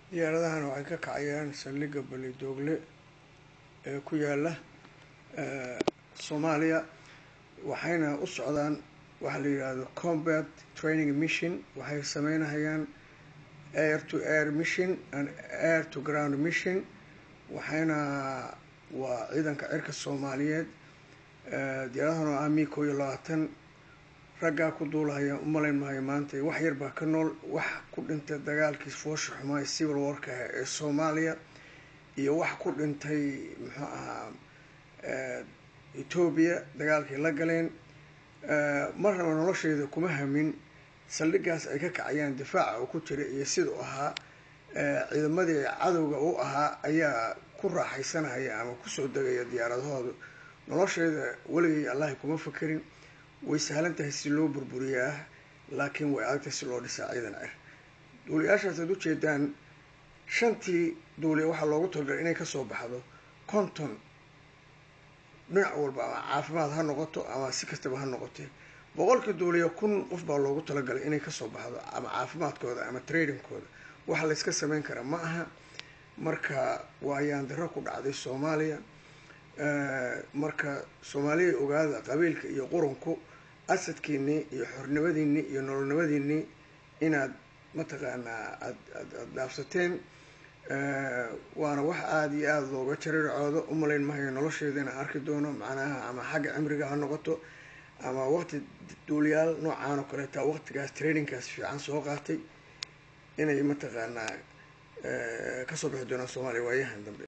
diyaaradahan waxay ka kacayaan saldhigga balidoogle ee ku yaala soomaaliya waxayna u socdaan waxa la yidhaahdo combat training mission waxay sameynahayaan air to air mission and air to ground mission waxayna waa ciidanka cirka soomaaliyeed diyaaradahan oo ah mi koo iyo labaatan raggaa ku duulahaya umalayn maayo maanta wax yar baa ka nool wax ku dhintay dagaalkii foosha xumaay civil warka ee soomaaliya iyo wax ku dhintay muxuu ahaa etoobiya dagaalkay la galeen marnaba nolosheeda kuma hamin saldhiggaas ay ka kacayaan difaaca oo ku jira iyo sidau ahaa ciidamadii cadowga u ahaa ayaa ku raaxaysanaya ama kusoo degaya diyaaradahooda nolosheeda weligay allahi kuma fakerin way sahlan tahay si loo burburiyaa laakiin way adagtahay si loo dhisaa ciidan cir duuliyaashaas aad ujeedaan shantii duuliya waxaa loogu talagalay inay kasoo baxdo konton dhinac walba ama caafimaad ha noqoto ama si kastaba ha noqotee boqolkii duuliya kun qof baa loogu talagalay inay kasoo baxdo ama caafimaadkooda ama tradingkooda waxa layska sameyn karaa ma aha marka waa yaandaro ku dhacday soomaaliya marka soomaaliya ogaada qabiilka iyo qurunku asadkiinii iyo xornimadiinii iyo nololnimadiinii inaad mataqaanaa aad ad aad dhaafsateen waana wax aada iyo aada looga jarircoodo umalayn mahayo nolosheeda inaan arki doono macnaha ama xagga cimriga ha noqoto ama waqti duuliyaal noocaan oo kaleeta waqtigaas trainingkaas fiican soo qaatay inay mataqaanaa kasoo bixi doonaan soomaaliya waayahan dambe